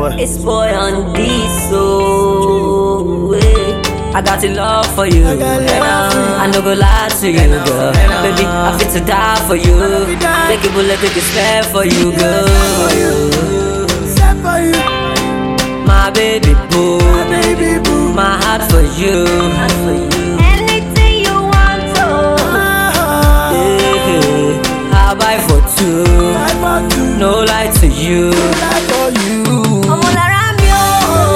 boy. It's boy on this so I got a love for you. I got love for you. I no go lie to you, girl. Baby, I fit to die for you. die. Take a bullet, take a spare for you, girl. Set for you, My baby boo, baby boo. my heart for you. Anything you want, oh. Yeah. I'll buy for two. I want to No lie to you. die for you. ọmọ lára mi ò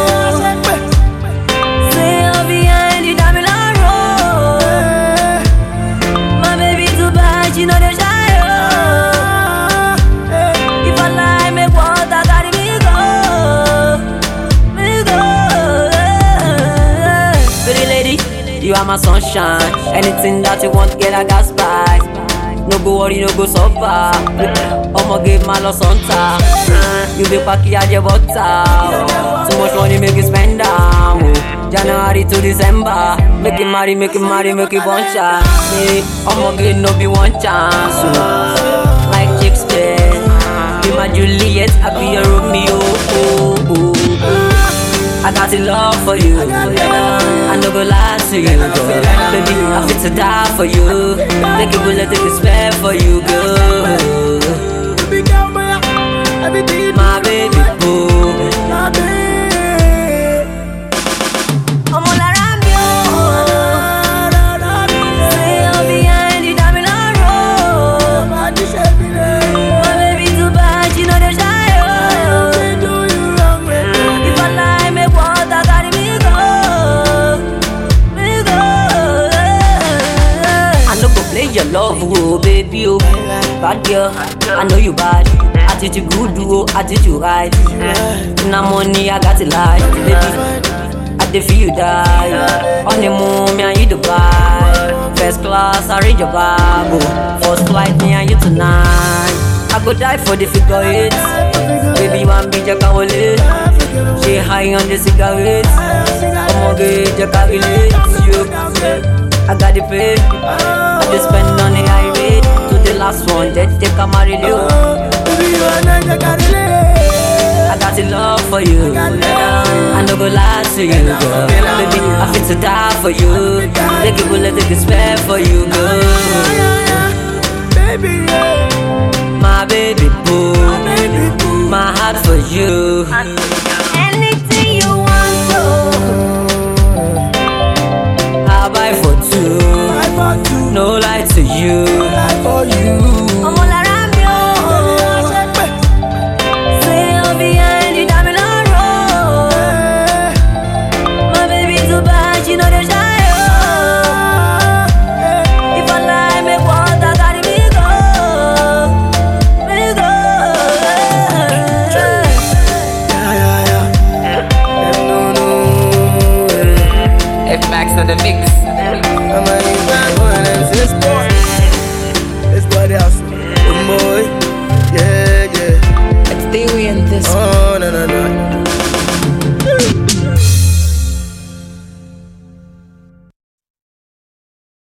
ṣe ọbí ẹni dá mi lọ́rùn. My baby too bad, she know dey shy oh. If I lie, make water carry me go, me go. Pretty lady, you are my sunshine. Anything that you want, get a gas buy. No go worry, no go suffer. I'ma give my loss on top. You be packy at your butter. Too much money make you spend down. oh. January to December. Make it marry, make it marry, make it one chance. Me, I'ma get no be one chance. oh. Like Shakespeare. Be my Juliet, I be your Romeo. Oh, oh, oh. I got a love for you. I no go lie to you, girl. Baby, I fit to die for you. Take a bullet, take a spare for you, girl. Baby girl, boy, everything you My baby boo. my baby. ọmọ lára mi ò ṣe ọbí ẹni dá mi lọ́rùn. My dish every day. My baby too bad, she know dey shy oh. They do you wrong, baby. If I lie, make water carry me go, me go. I no go play your love, oh baby, oh. Bad girl, I know you bad. Attitude good, oh, attitude right. Na money, I got it like, baby. I dey feel you die. Honeymoon, me and you Dubai. First class, I read your Bible. First flight, me and you tonight. I go die for the figure eight. Baby, one be Jacka Wale. She high on the cigarettes. I'ma get Jacka relate you. I got the pay. I just spend on the high rate. To the last one, that take a marry you. Baby, you are not the carry I got a love for you. I no go lie to you, girl. Baby, I fit to die for you. Take a bullet, take a spare for you, girl. Baby, yeah. My baby boo, Baby boo. my heart for you. Anything you want, I'll buy for two. I want to No lie to you.